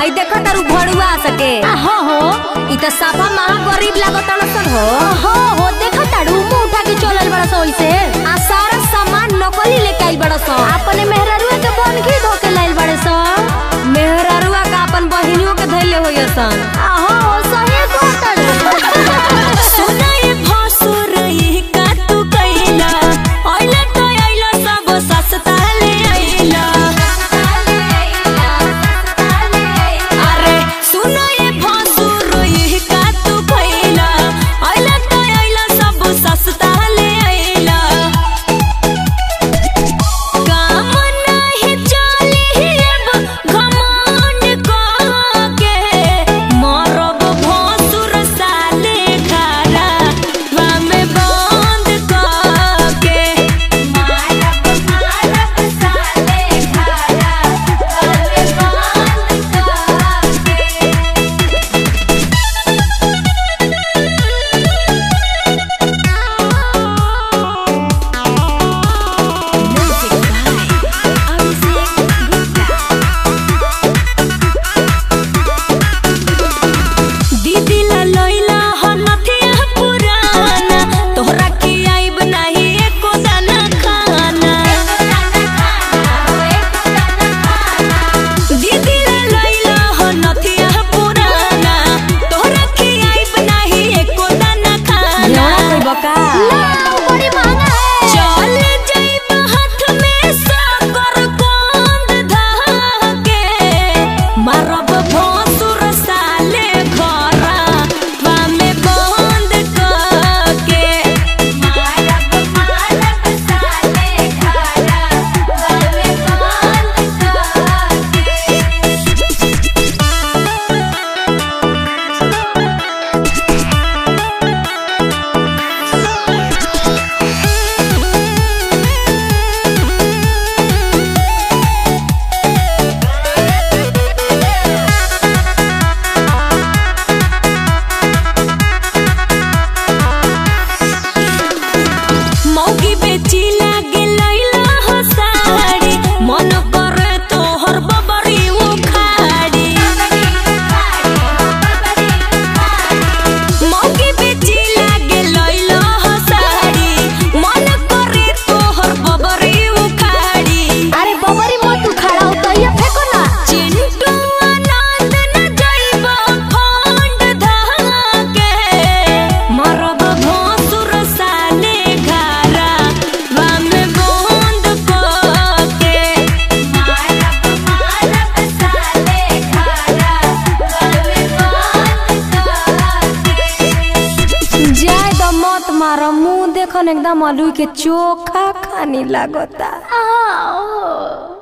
हई देखो तारू भड़ुआ सके हो हो इ त साफा महा गरीब लागत सन हो हो हो देखो ताड़ू मुंह उठा के चलल बड़ा सो ओइसे आ सारा सामान नकली लेके आइल बड़ सन अपने मेहरारुआ के बन घी धो के लाइल बड़े सो मेहरारुआ का अपन बहिनियों के धैले होय सन हो सही तो ताड़ू सुनाए भसुर ई का तू कैला ओइला तो आइला सब सस्ता ले आइला अरे सुनाए भसुर ई का तू कैला ओइला तो आइला सब सस्ता ले आइला काम नाही चली अब घमंड के मरब भसुर साले खारा वामे बंद के मारब मारब साले खारा वामे बंद के दीदी ला लइला ह नथिया पुराना तोहरा की आइब नाही एको दाना खाना दीदी ला लइला ह नथिया पुराना तोहरा की आइब नाही एको दाना खाना न्योड़ा कइबा का बड़ी महंगा है चल जाइब हाथ में साकर कोंद धाके मारब भोसुर साले घरा वामे बंद करके मारब मारब साले घरा वामे बंद करके मौगी बेची लागे लैला हो साड़ी मन करे तोहर बबरी उखाड़ी मौगी बेची लागे लैला हो साड़ी मन करे तोहर बबरी उखाड़ी अरे बबरी मत उखाड़ा हो तो ये फेंको ना चिंटू आनंद न जाइब फंड धाके मरब भोसुर साले घरा वामे बंद करके मारब मारब साले घरा वामे बंद करके जाय द मत मार मुंह देखन एकदम आलू के चोखा खानी लागता आ, ओ।